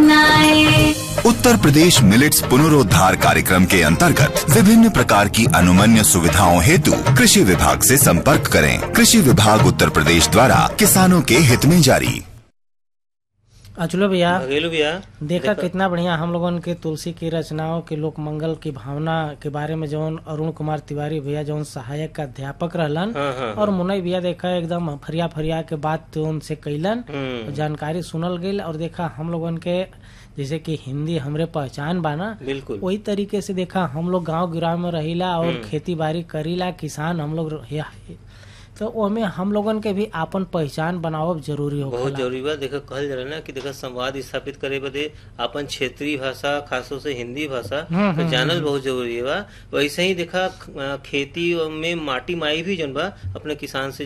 अपनाए उत्तर प्रदेश मिलेट्स पुनरोद्धार कार्यक्रम के अंतर्गत विभिन्न प्रकार की अनुमन्य सुविधाओं हेतु कृषि विभाग से संपर्क करें कृषि विभाग उत्तर प्रदेश द्वारा किसानों के हित में जारी अचलो भैया भगेलू भैया देखा कितना बढ़िया हम लोगन के तुलसी की रचनाओं के लोक मंगल की भावना के बारे में जौन अरुण कुमार तिवारी भैया जौन सहायक अध्यापक रहलन हाँ, हाँ, और मुनई भैया देखा एकदम फरिया फरिया के बात उनसे कैलन हम्म, जानकारी सुनल गई और देखा हम लोगन के जैसे कि हिंदी हमरे पहचान बाना बिल्कुल वही तरीके से देखा हम लोग गांव गिराव में रहिला और खेती बाड़ी करीला किसान हम लोग रहिया तो ओमे हम लोगन के भी आपन पहचान बनावब जरूरी हो बहुत जरूरी बा देखा कहल जाला ना कि देखा संवाद स्थापित करे बदे अपन क्षेत्रीय भाषा खासतौर से हिंदी भाषा तो जानल बहुत जरूरी बा वैसे ही देखा अ, खेती में माटी माई भी जन बा अपने किसान से